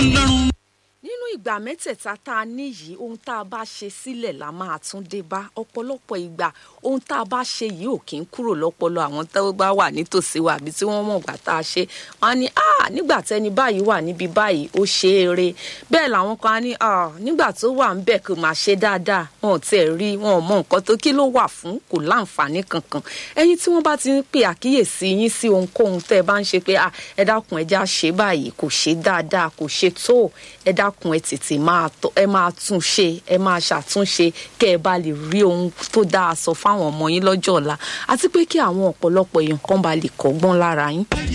ọlọ́run nínú ìgbà mẹ́tẹ̀ẹ̀ta tá a ní yìí ohun tá a bá ṣe sílẹ̀ la máa tún dé bá ọ̀pọ̀lọpọ̀ ìgbà ohun tá a bá ṣe yìí ò kí ń kúrò lọ́pọlọ àwọn tó bá wà nítòsí wa àbí tí wọ́n mọ̀ gbà tá a ṣe wọ́n á ní ah nígbà tẹ́ni báyìí wà níbi báyìí ó ṣe é re bẹ́ẹ̀ làwọn kan á ní ah nígbà tó wà ń bẹ̀ kò máa ṣe dáadáa wọn ò tiẹ̀ rí wọn ò mọ nǹkan tó kí ló wà fún kò láǹfààní kankan ẹ̀yin tí wọ́n bá ti ń pè àkíyèsí yín sí ohunkóhun tẹ́ ẹ bá ń ṣe pé ah ẹ dákun ẹ já ṣe báyìí kò ṣe dáadáa kò ṣe tó ẹ dákun ẹ tètè máa tọ ẹ máa tún ṣe ẹ máa ṣàtúnṣe kẹ ẹ bá lè rí ohun tó dáa sọ fáwọn ọmọ yín lọ́jọ́ ọ̀la àti pé kí àwọn ọ̀pọ̀lọpọ̀ èèyàn kan bá lè kọ́gbọ́n lára yín.